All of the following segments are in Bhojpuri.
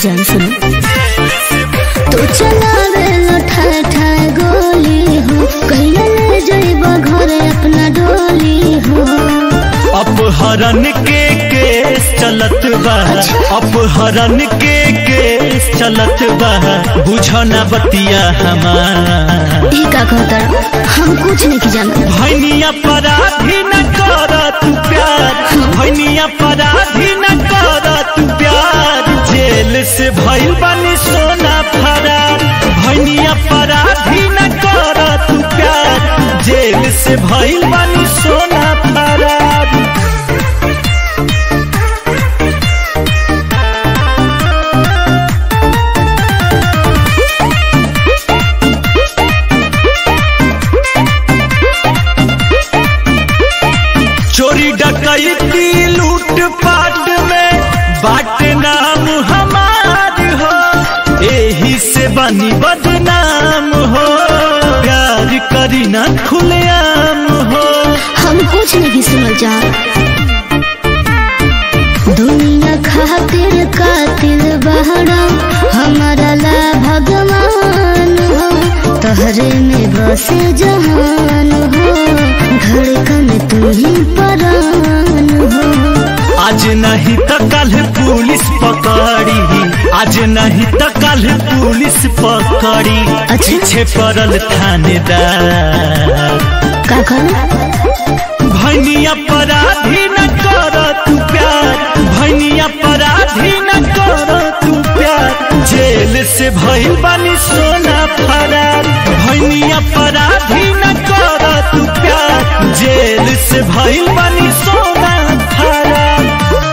जान सुनो तो चलावे लठा ठा गोली हो कहिया ले जइब घरे अपना डोली हो अपहरण के केस चलत बा अपहरण के केस चलत बा बुझो ना बतिया हमार ई का कहता हम कुछ नहीं जानते भैनिया पराधी न कर तू प्यार भैनिया पराधी न कर तू प्यार जेल से भइल बनी सोना फरार भैनिया पराधी न कर तू प्यार जेल से भइल बनी सोना फरार चोरी डकैती लूट पाट में बाट नाम हमार हो एही से बनी बदनाम हो प्यार करी ना खुलेआम हो हम कुछ नहीं सुनल जा दुनिया खातिर कातिल बहरा हमारा ला भगवान हो तहरे में बसे जहान हो धड़कन तू ही परान हो आज नहीं तो कल पुलिस पकड़ी आज नहीं तो कल पुलिस पकड़ी अच्छा। पीछे पड़ल थानेदार का कहना भैनिया पराधी न कर तू प्यार भैनिया पराधी न कर तू प्यार जेल से भइल बनी सोना फरार भैनिया पराधी न कर तू प्यार जेल से भइल बनी सोना फरार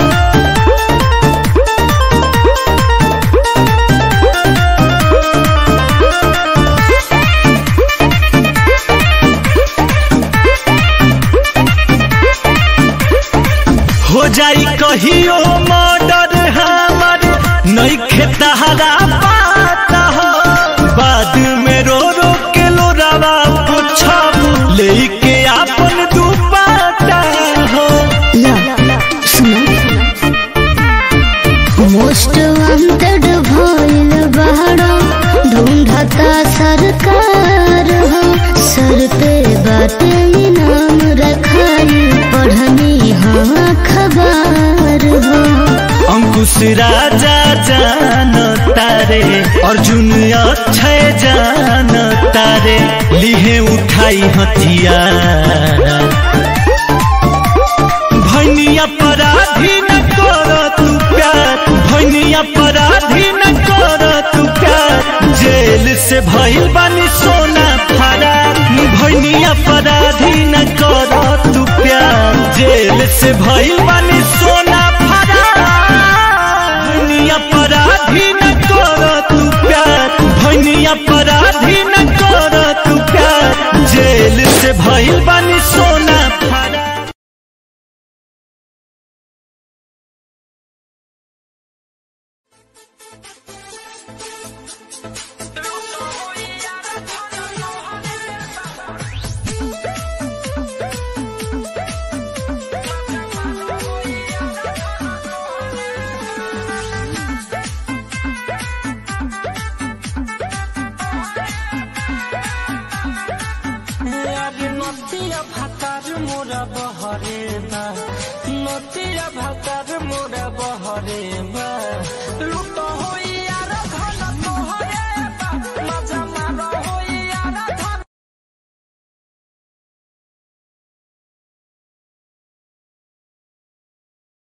हो जाई कहियो मर्डर हमर नहीं खेतहरा पाता हो बाद में रो रो के लोरावा पूछब लेके आपन दुपाता हो ला सुना मोस्ट वांटेड भइल बहरा ढूंढता सरकार हो सर पे बाटे इनाम रखाई पढ़नी हाँ खबर हो अंकुश राजा जान तारे अर्जुन अक्षय जान तारे लिहे उठाई हथियार भैनिया पराधी न कर तू प्यार भैनिया पराधी न कर तू प्यार जेल से भइल बनी सोना फरार भैनिया पराधी न कर तू प्यार जेल से भइल बनी सोना फरार भैनिया पराधी न कर तू प्यार भैनिया पराधी न कर तू प्यार जेल से भइल बनी सोना फरार আরে নতিয়া ভাতার মোরা বহরে বা নতিয়া ভাতার মোরা বহরে বা লুট হই